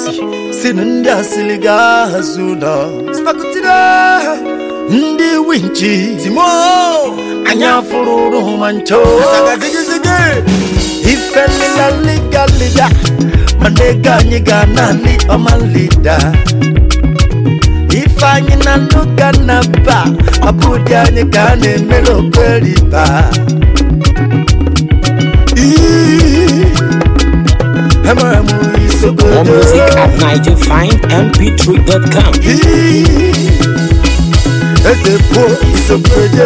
sinu ndị asịrị ga-azụ nọ spakụtire ndị winchi timo anya fụrụrụ ma ncho ife lila liga lida mana ego anyị ga naanị ọma lida ife anyị na ndụ ga na ba ọ bụ ụdị anyị ka a na-emere okeriba Emere m More isogodo music at NigerFineMP3.com. eze po isogodo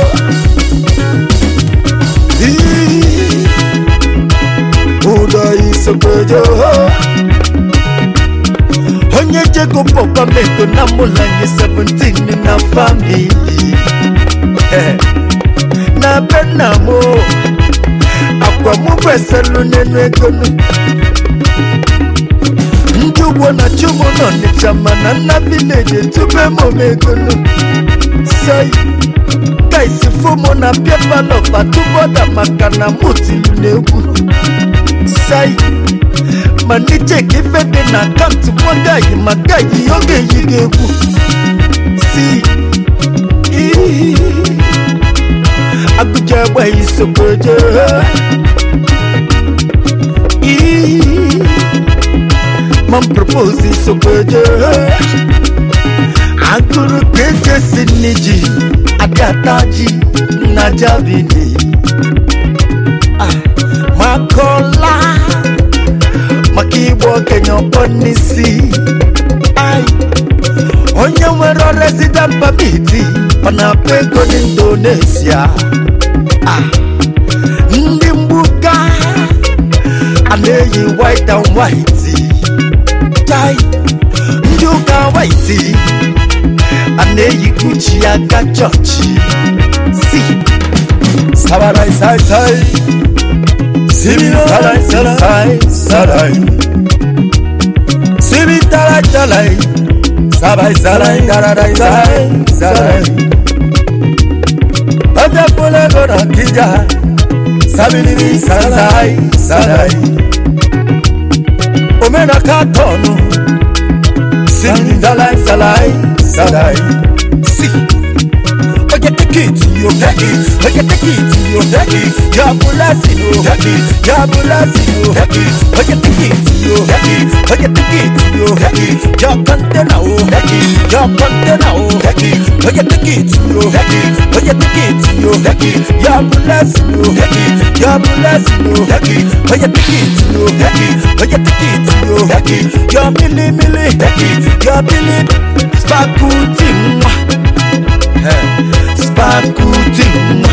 ụdọ isogodo onye jego pọpa meko na mụlanye 17 na famili Eh, na be nna m akwa mụ beselu n'enu ego nụ ndị ugbo na chụmụ n'ọnịcha mana nna vileji etube m omegonu sei kaisi fụmụ na piapalof atụbọda maka na mụ tilu n'egwu sei mana icheka ife dị na akaụntụ magayi magayi oge yi gị egwu si ii agụja agbaghị sokoje ii man propose sokoje agụrụ ka eje si n'iji adataji na jabini Ah, makọla maka igba okenye ọkpọ n'isi Ai, onye nwere resident permit ọ na-akpọ ego n'indonesia Ah, ndị mgbuka a na-eyi white and white tai ndị ụka white a na-eyi gucci aga chọọchị si sabarai sai sai simi tarai sai sarai simi tarai tarai sabai sarai tararai sai sarai ọjà fúnlẹ̀ lọ́nà kíjà sábìlì sarai sarai omena katọnu simi tarai sarai sarai si. Oye take it, yo take it. Oye take it, yo take it. Your blessing, yo take it. Your blessing, yo take it. Oye take it, yo take it. Oye take it, yo take it. Your container, yo take it. Your container, yo take it. Oye take it, yo take it. Oye take it, yo take it. Your blessing, yo take it. Your blessing, yo take it. Oye take it, yo take it. Oye take it, yo take it. Your milli milli take it. Your milli spakuti mwah. Spakuti mwa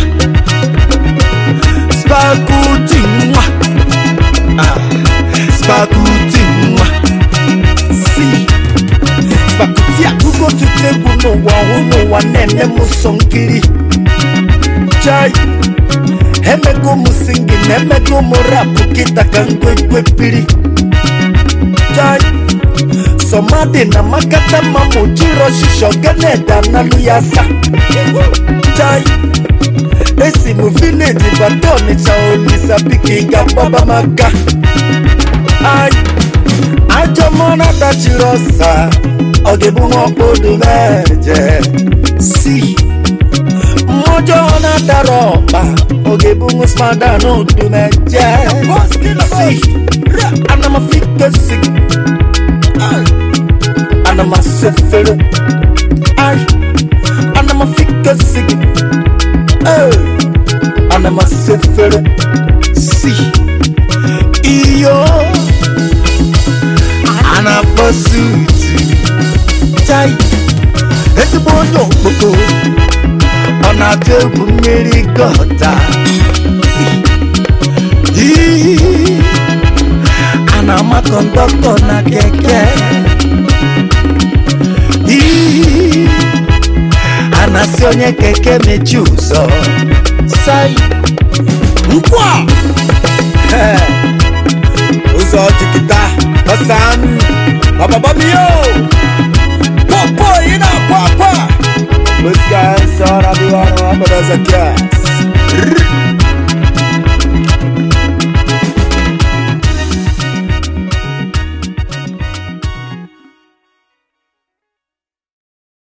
Spakuti mwa ah. Spakuti mwa Si Spakuti akụkọ tutegwu n'ụwa ọhụụ n'ụwa na-eme m sọ nkiri Chai Emego m singin, emego m rapụ kịta ka ngwegwe piri Chai sọmadị na makata ma mụ jiri ọchịchọ ganeda analụ ya sa chai esi m vileji bata ọnịcha olisa piki ga gbaba maka ai ajọ mọna dachiri ọsa ọ ga-ebu nwa ọkpọdo meje si mmụjọ na-adara ọkpa ọ ga-ebu nwa smada n'odu meje si ana m afikesi ana m asefere ai ana m afikesi ana m asefere si iyo a na-akpọ sutu chai ezigbo onye okpoko ọ na-atụ egwu mmiri gọta Ii, a na-ama kọndọktọ na keke Ii, a na-asị onye keke mechi ụzọ sai nkwa Eh, ụzọ jikita ọsan ọbabamio popo ị na-akwa akwa Busca essa hora do ano, a